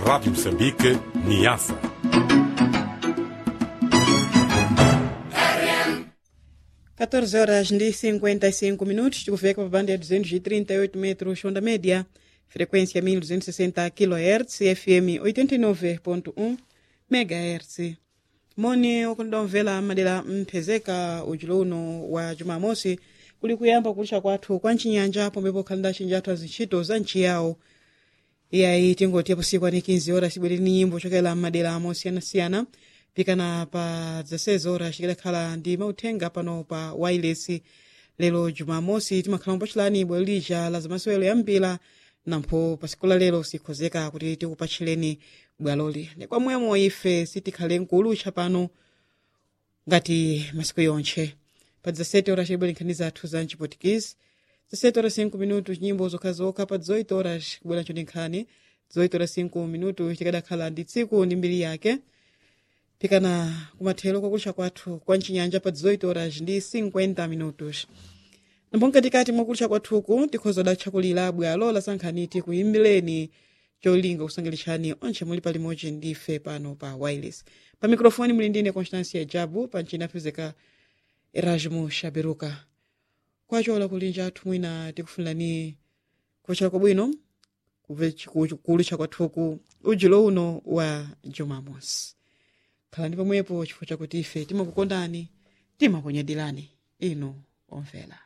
Rádio Moçambique, Niassa. Quatorze horas e 55 minutos, tikufika pa banda ya 238 metros onda média, frequência 1260 kHz, FM 89.1 MHz. moni ukundomvera madera mphezeka ujulo uno wa jumamosi kuli kuyamba kulisha kwathu kwa mchinyanja pomwepo khalanda achinji athu azintchito za nchi yawo iyayi tingotiya pusiku ani 15 horas cibwere ni nyimbo chokela madera mosiyanasiyana pikana pa 16 horas chikadakhala ndi mauthenga pano pa wireless lero jumamosi timakhala mpachilani bwalo lija la zamasewero yambira nampho pa siku la lero sikhozeka kuti tikupatchireni bwaloli nekwamwemo ife sitikhale nkuulutcha pano ngati masiku yonthe pa 17 horas chibwere nkhani zathu za mchipotikisi 17 horas 5 minutos nyimbo zokhazokha pa 18 horas kubwera ncho ndi nkhani 18 horas 5 minutos tikadakhala ndi tsiku ndi mbiri yake pikana kumathero kwakulisha kwathu kwa mchinyanja pa 18 horas ndi 50 minutos nambo mkatikati mwakulisha kwathuku tikhoza datchakulira bwalo lasankhaniti kuyimbireni cholinga kusangalitsani onse muli palimodzi ndife pano pa wireless pa mikrofoni muli ndine constancia jabu pa mchina apezeka erasmo shaberuka kwachola kulinja athu mwina tikufunirani kuchera kwabwino kuulutcha kwathuku ujulo uno wa jumamosi khalani pomwepo chifukwa chakuti ife timakukondani timakunyadirani inu omvera